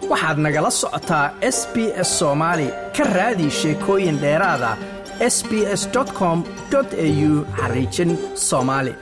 waxaad nagala socotaa s b s soomaali ka raadi sheekooyin dheeraada s b s com au xariijin soomaali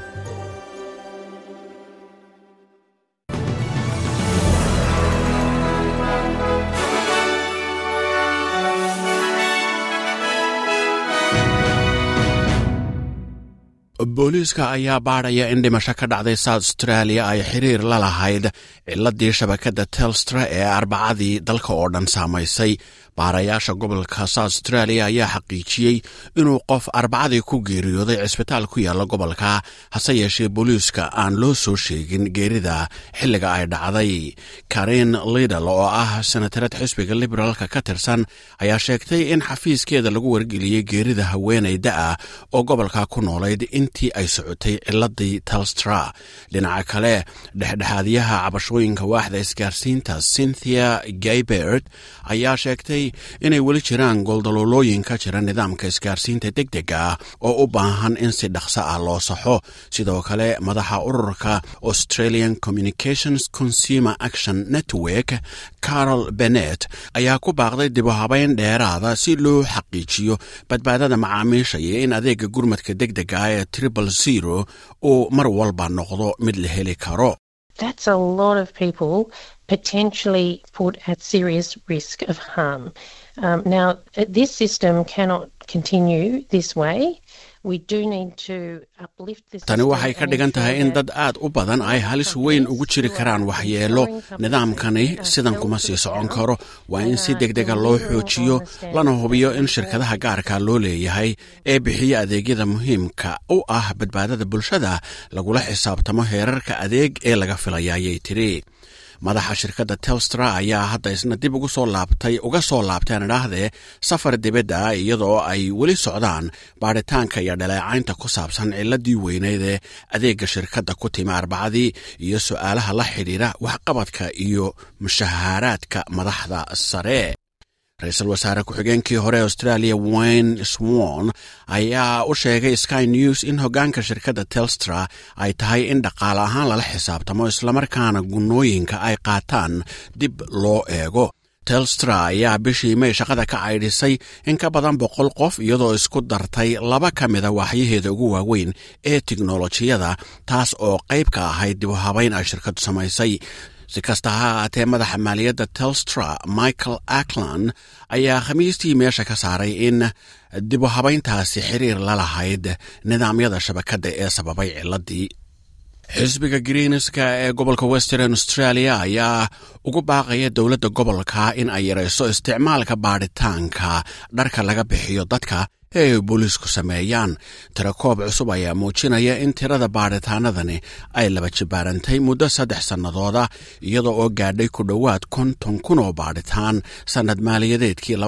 booliiska ayaa baadhaya in dhimasho ka dhacday south australia ay xiriir la lahayd ciladii shabakadda telstra ee arbacadii dalka oo dhan saamaysay baarayaasha gobolka south australia ayaa xaqiijiyey inuu qof arbacadii ku geeriyooday cisbitaal ku yaalla gobolka hase yeeshee booliiska aan loo soo sheegin geerida xilliga ay dhacday karin lidal oo ah senatared xisbiga liberaalka ka tirsan ayaa sheegtay in xafiiskeeda lagu wargeliyey geerida haweenay da-a oo gobolka ku noolayd intii ay socotay ciladii telstra dhinaca kale dhexdhexaadyaha cabashooyinka waaxda isgaarsiinta cynthia gaybert ayaa sheegtay inay weli jiraan gooldaloolooyin ka jira nidaamka isgaarsiinta deg dega ah oo u baahan in si dhaqso ah loo saxo sidoo kale madaxa ururka australian communications consumer action network carol benet ayaa ku baaqday dibu habeyn dheeraada si loo xaqiijiyo badbaadada macaamiisha iyo in adeega gurmadka deg dega ah ee tribal zero uu mar walba noqdo mid la heli karo That's a lot of people potentially put at serious risk of harm. Um, now, this system cannot continue this way. We do need to uplift this tani waxay ka dhigan tahay in dad aad u badan ay halis weyn ugu jiri karaan waxyeelo nidaamkani sidan kuma sii socon karo waa in si deg dega loo xoojiyo lana hubiyo in shirkadaha gaarka loo leeyahay ee bixiya adeegyada muhiimka u ah badbaadada bulshada lagula xisaabtamo heerarka adeeg ee laga filaya ayay tiri madaxa shirkadda telstra ayaa hadda isna dib ugu soo laabtay uga soo laabteen idhaahdee safar dibadda ah iyadoo ay weli socdaan baadhitaanka iyo dhaleecaynta ku saabsan ciladii weyneyd ee adeegga shirkadda ku timi arbacadii iyo su'aalaha la xidhiira waxqabadka iyo mushahaaraadka madaxda sare ra-iisul wasaare ku-xigeenkii hore australia wayne swon ayaa u sheegay sky news in hoggaanka shirkadda telstra ay tahay in dhaqaale ahaan lala xisaabtamo islamarkaana gunnooyinka ay qaataan dib loo eego telstra ayaa bishii may shaqada ka caydhisay in ka badan boqol qof iyadoo isku dartay laba ka mida waaxyaheeda ugu waaweyn ee tiknolojiyada taas oo qayb ka ahayd dib u habayn ay shirkaddu samaysay si kasta ha ahaatee madaxa maaliyadda telstra michael ackland ayaa khamiistii meesha ka saaray in dibu habayntaasi xiriir la lahayd nidaamyada shabakadda ee sababay ciladii xisbiga greenska ee gobolka western australia ayaa ugu baaqaya dowladda gobolka in ay yarayso isticmaalka baadhitaanka dharka laga bixiyo dadka ee ay booliisku sameeyaan tirakoob cusub ayaa muujinaya in tirada baadhitaanadani ay laba jibaarantay muddo saddex sannadooda iyadoo oo gaadhay ku dhowaad konton kun oo baadhitaan sannad maaliyadeedkii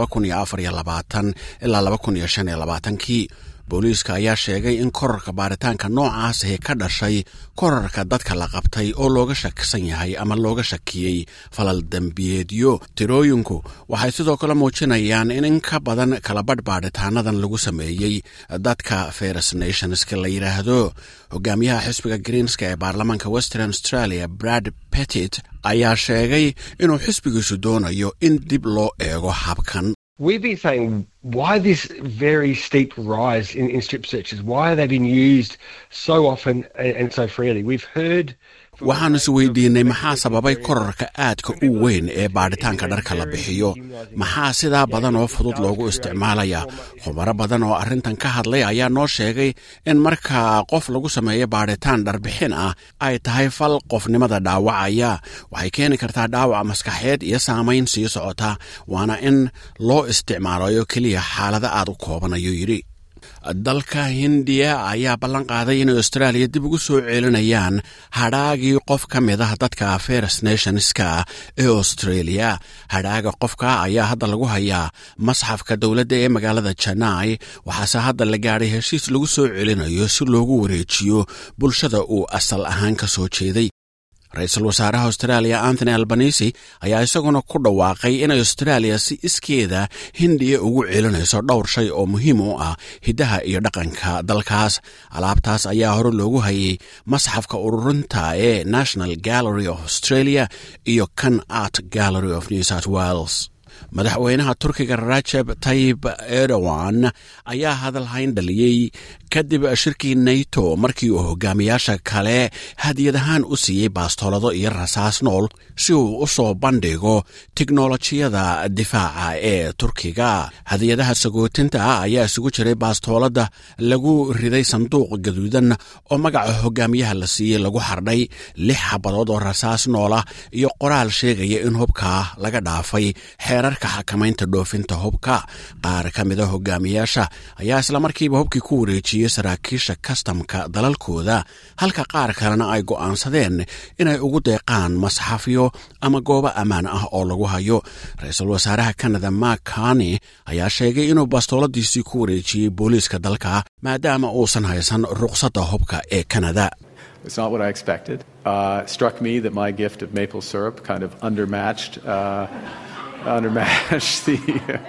ilaa kii booliiska ayaa sheegay in korarka baaritaanka noocaasih ka dhashay korarka dadka la qabtay oo looga shakisan yahay ama looga shakiyey falal dembiyeedyo tirooyinku waxay sidoo kale muujinayaan in in ka badan kalabadh baadhitaanadan lagu sameeyey dadka feres nationska la yidhaahdo hogaamiyaha xisbiga greenska ee baarlamaanka western australia brad pettit ayaa sheegay inuu xisbigiisu doonayo in dib loo eego habkan We've been saying why this very steep rise in, in strip searches? Why are they being used so often and, and so freely? We've heard. waxaan is weydiinay maxaa sababay korarka aadka u weyn ee baadhitaanka dharka la bixiyo maxaa sidaa badan oo fudud loogu isticmaalaya khubaro badan oo arrintan ka hadlay ayaa noo sheegay in marka qof lagu sameeyo baadhitaan dharbixin ah ay tahay fal qofnimada dhaawacaya waxay keeni kartaa dhaawac maskaxeed iyo saamayn sii socota waana in loo isticmaalayo keliya xaalada aad u kooban ayuu yidhi dalka hindiya ayaa ballan qaaday inay austraaliya dib ugu soo celinayaan hadhaagii qof ka mid ah dadka feres nationska ee australia hadhaaga qofka ayaa hadda lagu hayaa masxafka dowladda ee magaalada janai waxaase hadda la gaadhay heshiis lagu soo celinayo si loogu wareejiyo bulshada uu asal ahaan ka soo jeeday ra-iisul wasaaraha australia anthony albanisi ayaa isaguna ku dhawaaqay inay australia si iskeeda hindiya ugu celinayso dhowr shay oo muhiim u ah hiddaha iyo dhaqanka dalkaas alaabtaas ayaa hore loogu hayay masxafka ururinta ee national gallery of australia iyo kan art gallery of new south wales madaxweynaha turkiga rajeb tayib erdogan ayaa hadalhayn dhaliyey kadib shirkii nato markii uu hogaamiyaasha kale hadiyadahaan u siiyey baastoolado iyo rasaas nool si uu u soo bandhigo tiknolojiyada difaaca ee turkiga hadiyadaha sagootinta ah ayaa isugu jiray baastoolada lagu riday sanduuq gaduudan oo magaca hogaamiyaha la siiyey lagu xardhay lix xabadood oo rasaas noolah iyo qoraal sheegaya in hubka laga dhaafay xeerarka xakamaynta dhoofinta hubka qaar ka mida hogaamiyaasha ayaa islamarkiiba hubkii ku wareejiyey saraakiisha kastamka dalalkooda halka qaar kalena ay go'aansadeen inay ugu deeqaan masxafyo ama goobo ammaan ah oo lagu hayo ra-iisul wasaaraha kanada mak kani ayaa sheegay inuu bastooladiisii ku wareejiyey booliiska dalka maadaama uusan haysan ruqsadda hubka ee kanada It's not what I expected. Uh, it struck me that my gift of maple syrup kind of undermatched, uh, undermatched the.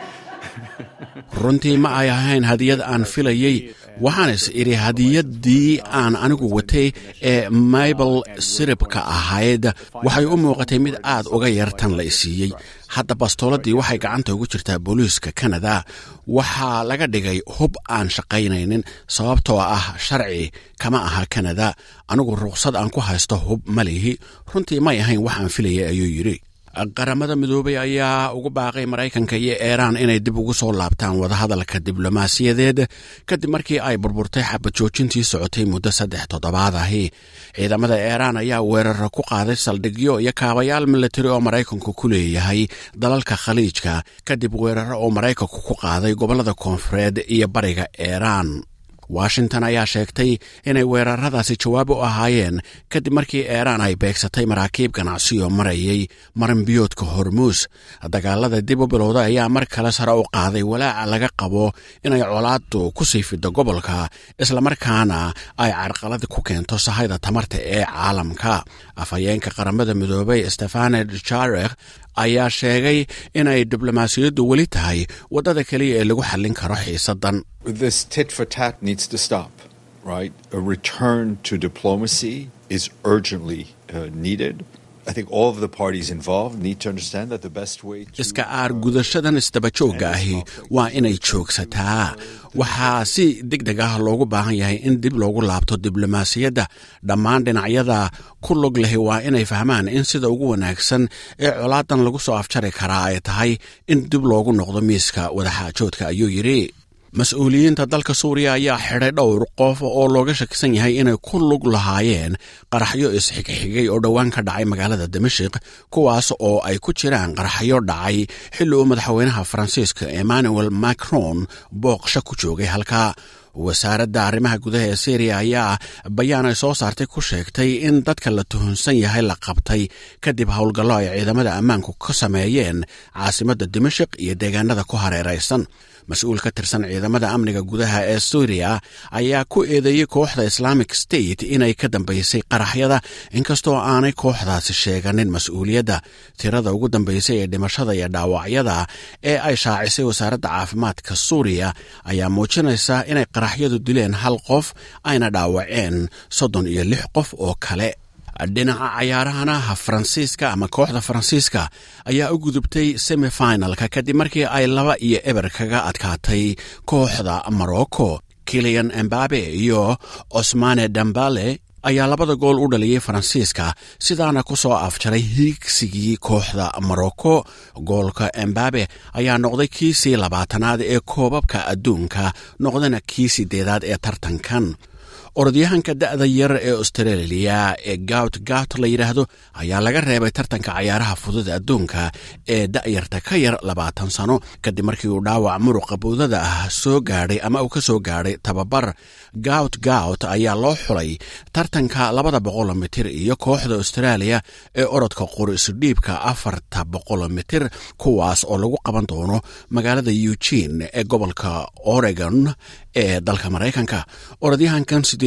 runtii ma ay ahayn hadiyad aan filayey waxaan is idhi hadiyaddii aan anigu watay ee maybel siribka ahayd waxay u muuqatay mid aad uga yar tan la isiiyey hadda bastooladii waxay gacanta ugu jirtaa booliiska kanada waxaa laga dhigay hub aan shaqaynaynin sababtoo ah sharci kama aha kanada anigu ruqsad aan ku haysto hub ma lihi runtii may ahayn wax aan filayay ayuu yidhi qaramada midoobay ayaa ugu baaqay maraykanka iyo iiraan inay dib ugu soo laabtaan wadahadalka diblomaasiyadeed kadib markii ay burburtay xabad joojintii socotay muddo saddex toddobaad ahi ciidamada iiraan ayaa weerara ku qaaday saldhigyo iyo kaabayaal milatari oo maraykanku ku leeyahay dalalka khaliijka kadib weeraro oo maraykanku ku qaaday gobollada koonfureed iyo bariga iiraan washington ayaa sheegtay inay weeraradaasi jawaab u ahaayeen kadib markii iiraan ay beegsatay maraakiib ganacsiyo marayay maranbiyoodka hormuus dagaalada dib u bilowda ayaa mar kale sare u qaaday walaaca laga qabo inay colaadu ku sii fido gobolka islamarkaana ay carqalad ku keento sahayda tamarta ee caalamka afhayeenka qaramada midoobay stefane jarek ayaa sheegay inay diblomaasiyaddu weli tahay waddada keliya ee lagu xallin karo xiisadan This tit for tat needs to stop, right? A return to diplomacy is urgently uh, needed. I think all of the parties involved need to understand that the best way to. iska aar gudashadan isdabajoogga ahi waa inay joogsataa waxaa si deg deg ah loogu baahan yahay in dib loogu laabto diblomaasiyadda dhammaan dhinacyada ku log lehi waa inay fahmaan in sida ugu wanaagsan ee colaadan lagu soo afjari karaa ay tahay in dib loogu noqdo miiska wadaxaajoodka ayuu yidhi mas-uuliyiinta dalka suuriya ayaa xidhay dhowr qof oo looga shakisan yahay inay ku lug lahaayeen qaraxyo isxigxigay oo dhowaan ka dhacay magaalada dimashik kuwaas oo ay ku jiraan qaraxyo dhacay xilli uu madaxweynaha faransiiska emmanuel macron booqsho ku joogay halka wasaaradda arrimaha gudaha ee syriya ayaa bayaan ay soo saartay ku sheegtay in dadka la tuhunsan yahay la qabtay kadib howlgallo ay ciidamada ammaanku ka sameeyeen caasimadda dimashik iyo deegaanada ku hareeraysan mas-uul ka tirsan ciidamada amniga gudaha ee suuriya ayaa ku eedeeyey kooxda islamic state inay ka dambaysay qaraxyada inkastoo aanay kooxdaasi sheeganin mas-uuliyadda tirada ugu dambaysay ee dhimashada iyo dhaawacyada ee ay shaacisay wasaaradda caafimaadka suuriya ayaa muujinaysa inay qaraxyadu dileen hal qof ayna dhaawaceen soddon iyo lix qof oo kale dhinaca cayaarahana faransiiska ama kooxda faransiiska ayaa u gudubtay semifinalka kadib markii ay laba iyo eber kaga adkaatay kooxda morocco kilian embabe iyo osmane dambale ayaa labada gool u dhaliyey faransiiska sidaana ku soo afjaray hiigsigii kooxda morocco goolka embabe ayaa noqday kiisii labaatanaad ee koobabka adduunka noqdana kii sideedaad ee tartankan orodyahanka da'da yar ee australia ee gawt gawt la yidhaahdo ayaa laga reebay tartanka cayaaraha fudud adduunka ee da'yarta ka yar labaatan sano kadib markii uu dhaawac muruqa buudada ah soo gaadhay ama uu ka soo gaadhay tababar gawt gawt ayaa loo xulay tartanka labada boqolo mitir iyo kooxda australia ee orodka qori-isudhiibka afarta boqolo mitir kuwaas oo lagu qaban doono magaalada eugene ee gobolka oregon ee dalka maraykanka orodyahankan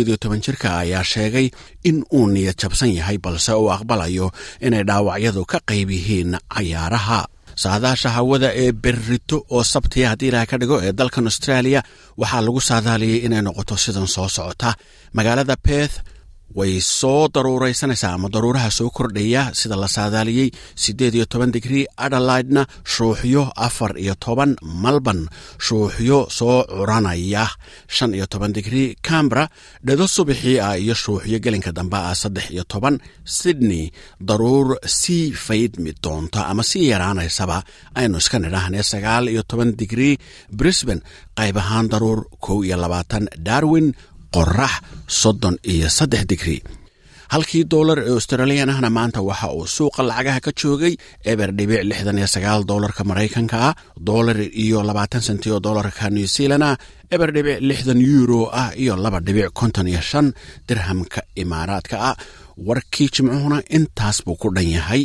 siddeed iyo toban jirka ayaa sheegay in uu niyad jabsan yahay balse uu aqbalayo inay dhaawacyadu ka qayb yihiin cayaaraha saadaasha hawada ee berrito oo sabtiya haddii ilaah ka dhigo ee dalkan australia waxaa lagu saadaaliyey inay noqoto sidan soo socota magaalada beth way soo daruuraysanaysaa ama daruuraha soo kordhaya sida la saadaaliyey siddeed iyo toban digrii adelaidna shuuxyo afar iyo toban malborn shuuxyo soo curanaya shan iyo toban digrii cambra dhado subaxii ah iyo shuuxyo gelinka dambe ah saddex iyo toban sydney daruur sii faydmi doonta ama sii yaraanaysaba aynu iska nidhaahnee sagaal iyo toban digrii brisban qayb ahaan daruur kow iyo labaatan darwin qorax soddon iyo saddex digrii halkii doolar ee australiyan ahna maanta waxa uu suuqa lacagaha ka joogay eber dhibic lixdan iyo sagaal doolarka maraykanka ah doolar iyo labaatan senti oo doolarka new zealand ah eber dhibic lixdan euro ah iyo laba dhibic konton iyo shan dirhamka imaaraadka ah warkii jimcuhuna intaas buu ku dhan yahay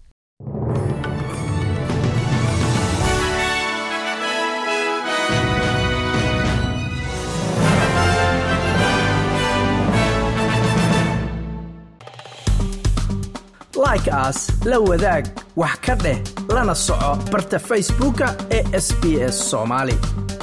like aas la wadaag wax ka dheh lana soco barta facebooka ee sb s somaali